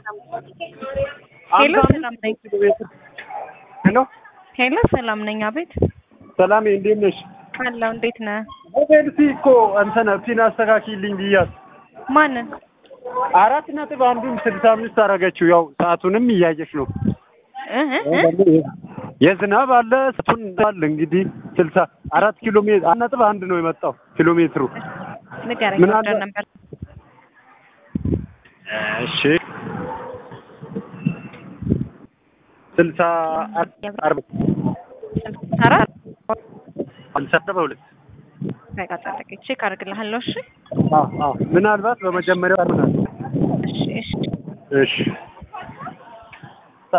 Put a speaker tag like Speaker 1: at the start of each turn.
Speaker 1: ሄሎ
Speaker 2: አምሳ
Speaker 1: ሰላም
Speaker 2: አምስት
Speaker 1: ነኝ።
Speaker 2: ኪሎ ሜትር ሄሎ
Speaker 1: ሄሎ ሰላም ነኝ። አቤት
Speaker 2: ሰላም እንዴት ነሽ?
Speaker 1: አለው። እንዴት ነህ?
Speaker 2: ሞቤልሲ እኮ እንትን ፒን አስተካኪልኝ ብያት
Speaker 1: ማንን?
Speaker 2: አራት ነጥብ አንዱን ስልሳ አምስት አደረገችው። ያው ሰዓቱንም እያየች ነው።
Speaker 1: እህ እህ
Speaker 2: የዝናብ አለ ሰዓቱን አለ እንግዲህ ስልሳ አራት ኪሎ ሜትር አንድ ነጥብ አንድ ነው የመጣው ኪሎ ሜትሩ።
Speaker 1: ንገረኝ።
Speaker 2: ምን
Speaker 1: ወደ
Speaker 2: አለ?
Speaker 1: ነበር
Speaker 2: እሺ ስልሳ አርባ
Speaker 1: ሰራ
Speaker 2: ስልሳ አርባ ሁለት
Speaker 1: በቃ ጠብቀኝ፣ ቼክ አድርግልሃለሁ። እሺ
Speaker 2: አዎ አዎ ምናልባት በመጀመሪያው ምናል
Speaker 1: እሺ እሺ
Speaker 2: እሺ